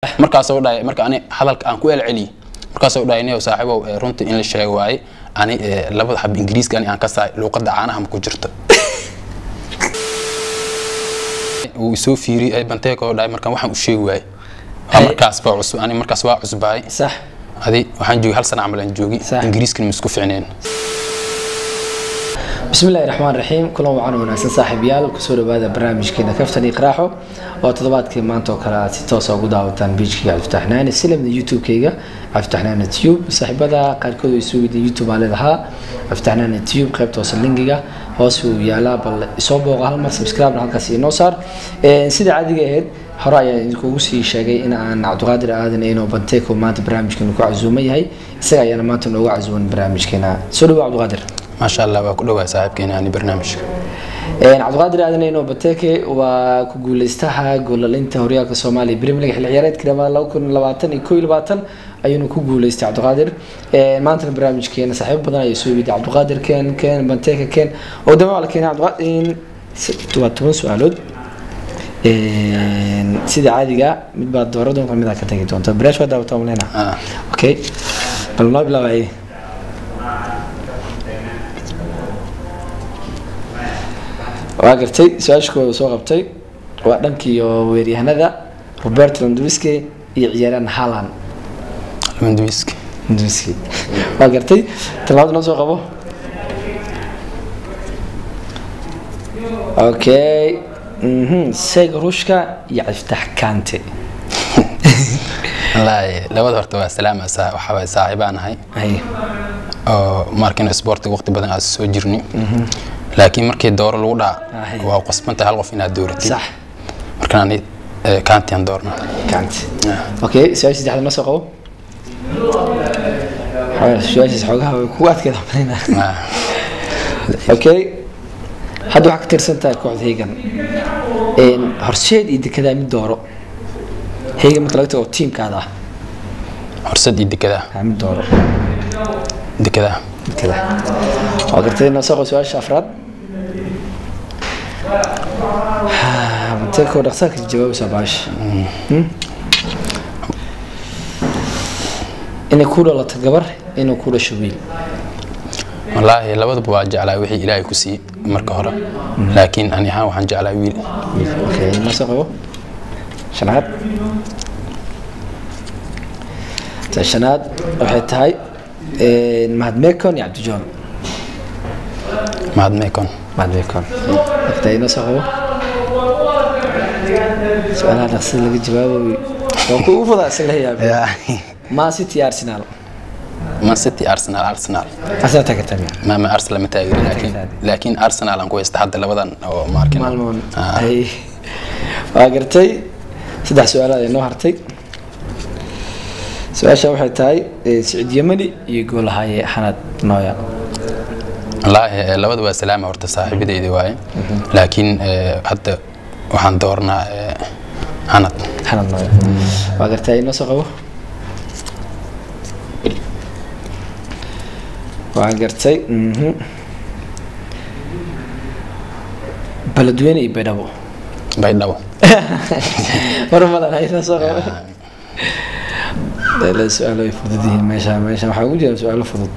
markaasoo dhahay marka ani hadalka aan ku elceliyey markaasoo dhahay niyow saaxiibow eh, runtii in la sheego waaye ani eh, labada xab ingiriiska ani aan ka saay luuqadda caanaha ma ku jirto wuu isoo fiiriyey banteeko dhahay markaan waxaan u sheegi waayey Waa Ay. markaas baa cusub ani markaas waa cusbaay sax adi waxaan joogay hal sana camal aan joogi Sax. ingiriiskana ma isku ficneen بسم الله الرحمن الرحيم كلهم وعنا وناسن صاحب يال كسور بعد برنامج كنا كفتن يقراحو وتضبط كي مانتو كلا توسع قدا وتان بيج كي عفتحنان السلم من يوتيوب كيغا عفتحنان يوتيوب صاحب هذا قال كودو يسوي دي يوتيوب على ذها عفتحنان يوتيوب قيب توصل لينكيغا هوسو يالا بل يصوبو هل ما سبسكرايب halkaas inoo saar ee sida caadiga ahayd hore ayaan idinkugu sii sheegay in aan cabdiqaadir aadan inuu banteeko maanta barnaamijkeena ku casuuman yahay isaga ayaana maanta noogu casuuman barnaamijkeena soo dhawo cabdiqaadir maasha allah waa ku dhawaay saaxiibkeena ani barnaamijka Een, cabdiqaadir aadan ino bateke waa ku guuleystaha goolalinta horyaalka soomaaliya premier league xilli ciyaareedka dhammaan laba kun labaatan iyo koo iyo labaatan ayuuna ku guuleystay cabdiqaadir Een, maantana barnaamijkeena saaxiibo badan ayaa soo weydiiyay cabdiqaadir ken ken banteke ken oo dama waa la keenay cabdiqaadir waa toban su-aalood Een, sida caadiga mid baad doora doonta mid aad ka tagi doonta baraash waa daawata maleyna Ah. okay bal noo bilaabay waa gartay su-aasha kooda soo qabtay waa dhankii oo weeryahanada robert lewandowski iyo ciyaaryahan haaland lewandowski lewandowski waa gartay talabaad noo soo qabo okay mhm seg ruushka iyo ciftax kante wallaahi labada horta waa salaama saa waxa waay saaxiibaan ahay hay oo markina sportiga waqti badan aad soo jirni laakiin markii dooro lagu dhaca Ahay. waa qasbanta hal qof inaad dooratid sax markaan ani eh, kaantiyan doorna kante okay su-aasha saddexaad noo soo qabo Xogaa- su-aashaas xoogaha way kugu adkeeda malayna Ah, okay hadda waxaa ka tirsan tahay kooxda hegan Een, horseed iyo dekedaa mid dooro hegan marka laga tago tiimkaada ah horsad iyo dekedaa haa, mid dooro dekedaa dekeda waa gartay noo soo qabo su-aasha afraad mateeko dhaqsaarka jawaabaysaa baasha Hmm? inay ku dhalato gabar inuu ku dhasho wiil wallaahi labadaba waa jeclaa wixii ilaahay ku siiyey marka hore laakiin ani ahaan waxaan jeclaa wiil okay noo soo qabo shanaad ta shanaad waxay tahay een, mahad mekon iyo cabdijoon mahad meekon mahad mekon waqti inoo soo qabo su-aalaha dhaqsida laga jawaabayo waa ku ugu fudaa isla yaab ma city iyo arsenal man city arsenal arsenal asaa taageertaa miya ma ma arsenal ma taageeri laakiin laakiin arsenal aan ku haysta hadda labadan oo ma arkin maalmoon Ah. Ay. waa gartay saddex su-aalaad ay noo hartay su-aasha waxay tahay eh, siciid yemani iyo goolahaaye xanad nooya wallaahi eh, labada waa salaama horta saaxiibadeyda waaye laakiin eh, hadda waxaan doornaa eh, hanad xanad nooya waa gartay noo soo qabo waan gartay mhm. baladweyne iyo baydhabo baydhabo mar badan aynoo soo qabo la su-aalo ay fudud yihiin meesha meesha waxaa ugu jira su-aalo fudud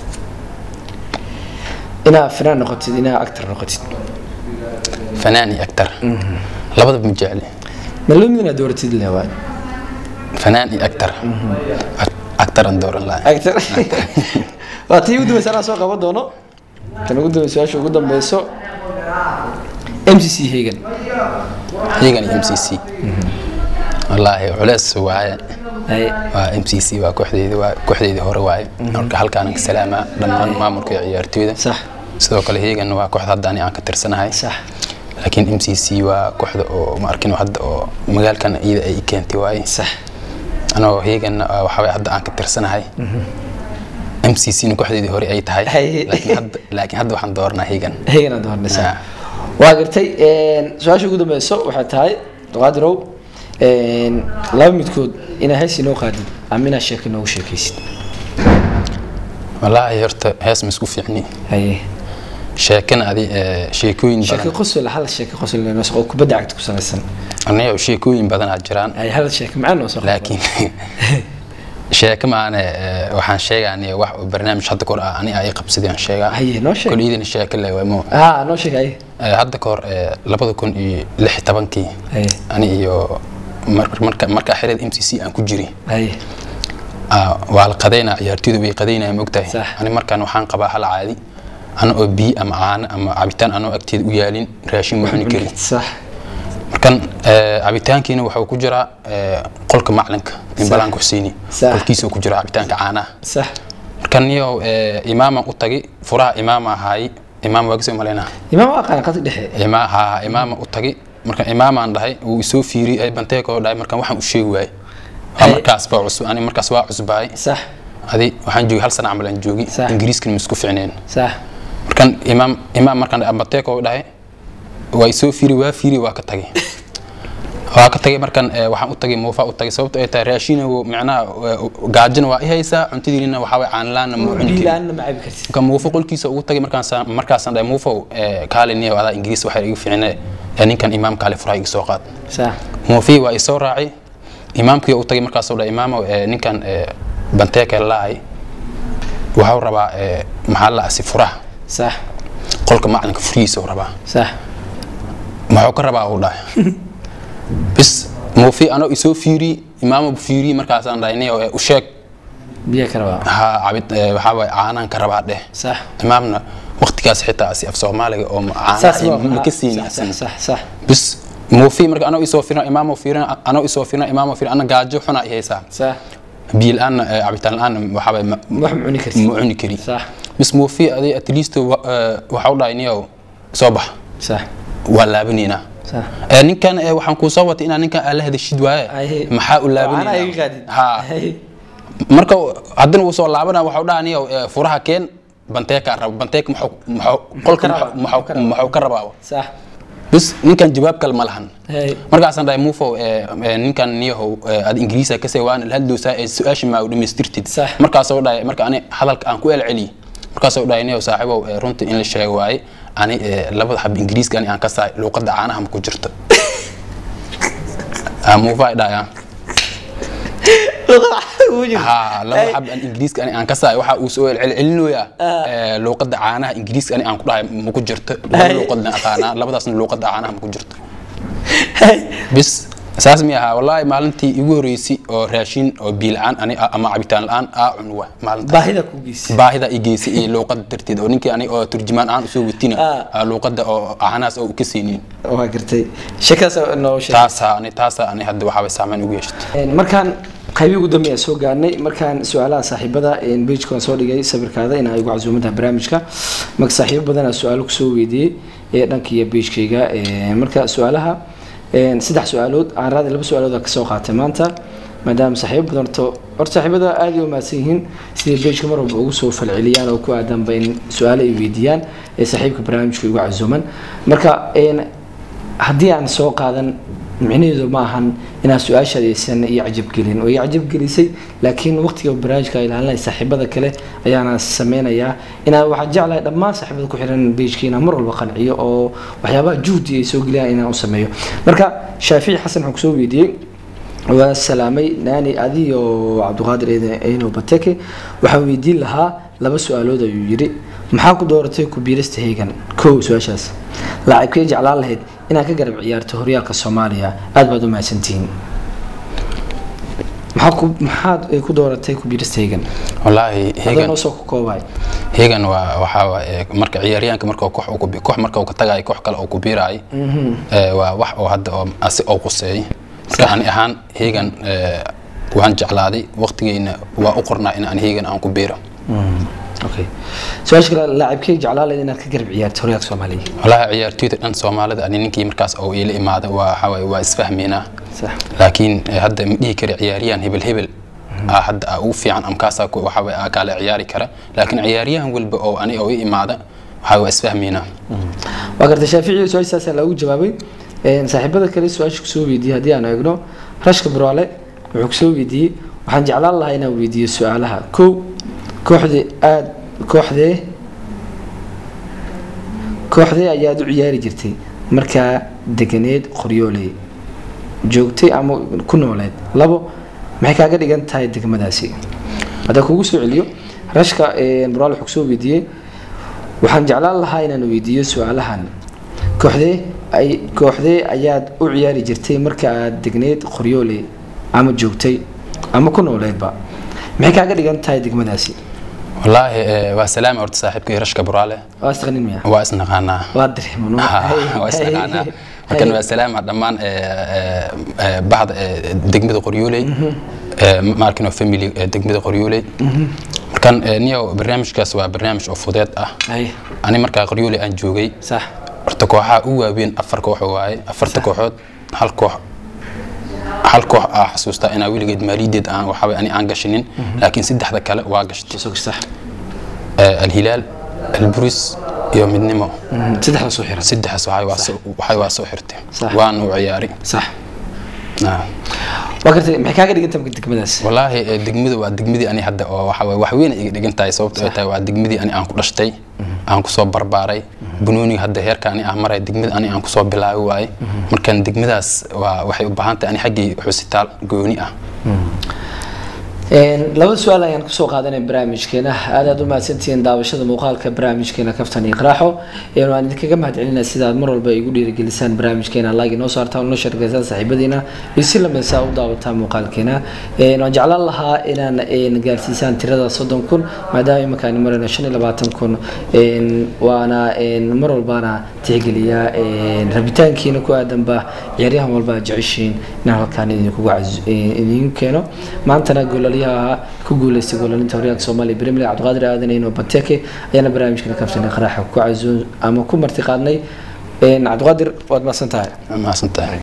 inaa finaan noqotid inaa actor noqotid fanaan iyo actor labadaba ma jecli ma loo mid inaad dooratid le waay fanaan iyo actor actor aan dooran lahay actor waa tii ugu dambeysa anaa soo qaban doono tan ugu dambeysa su-aasha ugu dambeyso m c c hagan iyagan iyo m c c wallaahi culeys waaye Ay, waa m c c waa kooxdeydii waa kooxdeydii hore waaye marka halkaan ka salaamaa dhammaan maamulka iyo ciyaartooyda sax sidoo kale heegan waa kooxda hadda ani aan ka tirsanahay sax laakiin m c c waa kooxda oo ma arkin hadda oo magaalkan iyada ay i keentay waaye sax anoo heegan waxaa hadda aan ka tirsanahay m c c na kooxdeedii hore ay tahay Hay. laakiin hadda laakiin hadda waxaan dooranaa heegan hagan aad hornaysaa Ah. waa gartay su-aasha ugu dambeyso waxay tahay doqaadirow laba midkood inaa hees inoo qaadid ama inaa sheeko inoogu sheekaysid wallaahi horta hees ma isku fiicni haye sheekana adi ee, sheekooyin sheeko badan qosol hal sheeko qosol noo soo oo kubadda cagta ku salaysan aniga sheekooyin badanaa jiraan ay hal sheeko macaan noo soo laakiin sheeko maane ee, waxaan sheegaaniya wax oo barnaamij hadda kahor ah ani ay qabsadeen aan sheegaa haye noo sheeg koliyadina sheeko le waa mo haa noo sheeg haye Ee, hadda kahor ee, labada kun iyo lix iyo tobankii haye ani iyo mar- marka markaa xerada m c c aan ku jiri haye Ah, waa la qadaynaa ciyaartooydu way qadaynaya mogtahay Sax. ani markaan waxaan qabaa hal caadi ana oo biyo ama caano ama cabitaan anoo agteeda u yaalin raashin ma cuni karin sax markan ee, cabitaankiina waxuu ku jiraa ee, qolka maclinka nimbalanka xuseini Sax. qolkiisa ku jira cabitaanka caanaha sax markan niyo imaaman u tagay furaha imaama ahaay imaam waa kasoo malaynaa imaam waa qaan qadka dhexe Ima- haa, imaama u tagay markan imaamaan dhahay wuu isoo fiiriyay banteekoo dhahay markan waxaan u sheegi waayey Waa Ay. markaas baa cusub ani markaas waa cusbaay sax adi waxaan joogay hal sana camal aan joogi Sax. ingiriiskana ma isku ficneen sax markan imaam imaam markaan ambateeko dhahay waa isoo fiiri waa fiiri waa ka tagay waa ka tagay markan eh, waxaan u tagay muufa u tagay sababto ay tahay raashina micnaha eh, gaajina waa i haysaa cuntadiina waxaa way caanlaana ma cuni karin biilaanna ma cabi kartid marka muufo qolkiisa ugu tagay markaasaan markaasaan dhahay muufow eh, kaale niyow adaa ingiriis waxaa igu ficne eh, ninkan imaam kaale furaha iga soo qaad sax muufii waa isoo raacay imaamkii u tagay markaasuu dhahay imaamow eh, ninkan eh, banteeka laahay waxuu rabaa eh, maxaa la asi furaha sax qolka macalinka furihiisa uu rabaa sax maxuu ka rabaa uu dhahay bis muufi anoo isoo fiiri imaamo fiiri markaasaan dhahay niyow eh, u sheeg biyo ka rabaa ha cabid eh, waxaa waay caanaan ka rabaa dheh sax imaamna waqtigaas xitaa asi af soomaaliga oo saas caanaha waa ma ka sax siinin sax sax sax bis muufi marka anoo isoo fiirina imaamo fiirina anoo isoo fiirina imaamo fiirina ana gaajo xuna i haysaa sax biyo la-aanna eh, cabitaan la-aanna waxaa waay ma wax ma cuni kartid ma cuni kari sax bis muufi adi at least wa- eh, waxa u dhahay niyow soo bax sax waa laabanaynaa sax Eh, ninkan eh, waxaan kuu soo watay inaa ninkan aad la hadashid waaye Ay. maxaa u caanaha iga laabanayna qaadid ha Ay. marka haddana uu soo laabana waxa u dhaha niyow eh, furaha keen banteeka rabo banteeka maxuu maxuu qolka rabaa? maxuu- maxuu maxuu ka rabaa sax bis ninkan jawaab kale ma lahan Ay. markaasaan dhahay muufow eh, eh, ninkan niyahow eh, aad ingiriisa kasee waana la hadloosaa ee su-aasha maa u dhamaystirtid Sax. markaasoo dhahay marka ani hadalka aan ku elceliy markaasoo dhahay niyow saaxiibow eh, runtii in la sheego waaye ani eh, labada xab ingiriiska ani aan ka saay luuqadda caanaha ma ku jirto Ah, muufa ay dhahayaan ha laba xab aan ingiriiska ani aan ka saay waxa uu soo celcelinoyaa eh, luuqadda caanaha ingiriiska ani aan ku dhahay ma ku jirto laba Ay. luuqadna aqaanaa labadaasna luuqadda caanaha ma ku jirto bis saas mi ahaa wallaahi maalintii igu horeysay oo raashin oo biilcaan ani ama cabitaan la-aan aa cun wa maalinta baahida ku geysi baahida i geysay iyo luuqada darteed oo ninkii ani oo turjumaan aan usoo watina Ah. aa luuqada oo caanahaas oo ka siinin waa gartay sheekadaas noo sheeg taasaa ani taasaa ani hadda waxaa saameyn ugu yeeshatay markaan qaybii ugu dambeeya soo gaarnay markaan su-aalaha saaxiibada bejkan soo dhigay sawirkaada in ay ugu casuumadaha barnaamijka marka saaxiibo badanaa su-aalo kusoo weydiiyey ee dhankiiyo bejkayga marka su-aalaha saddex su-aalood aan raadi laba su-aalood kasoo qaatay maanta maadaama saaxiibo badan horto horta saaxiibada aad ay u mahadsan yihiin siday bejka mar walba ugu soo falceliyaan oo ku aadanba in su-aalo ay weydiiyaan ee saaxiibka barnaamijka ugu casuuman marka haddii aan soo qaadan micnaheedu ma ahan inaan su-aashaada aysan iyo cajabgelin oo i cajabgelisay laakiin waqtiga barnaamijka ay ilaalinaya saaxiibada kale ayaana sameynayaa inaan waxaan jeclahay dhammaan saaxiibada ku xiran bejka inaan mar walba qanciyo oo waxyaabaha juhdi ay soo geliyaan inaan u sameeyo marka shaafici xasan waxaan kusoo weydiiyey waa salaamay naani adiyo cabdiqaadir eno bateke waxaan weydiin lahaa laba su-aalood ayuu yidhi maxaa ku dooratay kubiirista heegan kow su-aashaas laacibkay jeclaan lahayd inaad ka garab ciyaarto horyaalka soomaaliya aad baad u mahadsantihiin maxaa ku maxaad ku dooratay kubiirista heegan wallaahi adoo hegan noo soo ku koobay hegan waa waxaa waaye marka ciyaaryahanka marka koox uu ku bi- koox marka uu ka tagayo koox kale uu ku biirayo ee, waa wax oo hadda oo asi oo quseeyay marka ani ahaan hegan ee, waan jeclaaday waqtigeyna waa u qornaa in aan hegan aan ku biiro okay su-aasha kale laacibkay jeclaan lahayd inaad ka garab ciyaarto horyaalka soomaaliya wallaahi ciyaartoyda dhan soomaalida ani ninkii markaas oo iila imaada waa waxaa waaye waa isfahmeynaa sax laakiin eh, hadda ma dhihi kara ciyaaryahan hebel hebel aa hadda aa ugu fiican ama kaasaa ku- waxaa waaye aa kaala ciyaari kara laakiin ciyaaryahan walba oo ani oo i imaada waxaa waa isfahmeynaa waa gartay shaafici su-aashaasaa loogu jawaabay Een, saaxiibada kale su-aasha kusoo weydiiyey haddii aan eegno rashka buraale wuxuu kusoo weydiiyey waxaan jeclaan lahaa inaan weydiiyo su-aalaha kow kooxdii aad kooxdee kooxdee ayaad u ciyaari jirtay markaa deganeed qoryooley joogtay ama ku nooleed labo maxay kaaga dhigan tahay degmadaasi haddaan kugu soo celiyo rashka buraal wuxuu kusoo weydiiyey waxaan jeclaan lahaa inaan weydiiyo su-aalahan kooxdee ay kooxdee ayaad u ciyaari jirtay marka aad degneed qoryooley ama joogtay ama ku nooleedba maxay kaaga dhigan tahay degmadaasi wallaahi eh, waa salaami horta saaxiibkii rashka buraale waa istaqanin miya waa isnaqaanaa waa dareeman waa isnaqaanaa markan waa salaama dhammaan eh, eh, eh, bahda eh, degmada qoryooley eh, maarkino family eh, degmada qoryooley markan eh, niyo barnaamijkaas waa barnaamij oo fudeed ah hay ani markaa qoryooley aan joogay sax horta kooxaha u waaweyn afar koox waaye afarta kooxood hal koox hal koox aa xasuustaa inaa weligeed maaliyadeed aan waxaa ani aan gashinin laakiin saddexda kale waa gashtay soo sax Eh, alhilaal alburis iyo midnimo saddexda soo xiran saddexaas waxay waa soo- waxay waa soo xirtay Sax. waan u ciyaari sax Ah. waa gartay maxay kaaga dhigan tahay degmadaas wallaahi eh, degmadu waa degmadii ani hadda oo waxa waye wax weyn ay iga dhigan tahay sababto ay tahay waa degmadii ani aan ku dhashtay aan kusoo barbaaray banooniga hadda heerka ani aan maray degmada ani aan kusoo bilaabi waaye markan degmadaas waa waxay u baahan tahay ani xaggii xusitaal gooni ah Een, laba su-aal ayaan kusoo qaadanay barnaamijkeena aad aad u mahadsantihiin daawashada muuqaalka barnaamijkeena kaftan iyo qaraaxo een, waan idinkaga mahadcelinaa sida aad mar walba igu dhiirigelisaan barnaamijkeena like inoo saartaan una sheergeysaan saaxiibadiina iyo si lamidsaa u daawataan muuqaalkeena Een, waan jeclaan lahaa inaan een, gaarsiisaan tirada soddon kun maadaama iminkaan marayno shan iyo labaatan kun een, waana een, mar walbaana tixgeliyaa een, rabitaankiina ku aadanba ciyaaryahan walba aad jeceshiin inaan halkaan idinkugu cazu- een, idin keeno maantana goolaliyaha ku guuleystay goolalinta horyaalka soomaaliya premier league cabdiqaadir aadan ino banteke ayaana barnaamijkana kaftan qaraaxa ku casuun ama ku marti qaadnay Een, cabdiqaadir waad mahadsan tahay mahadsantahay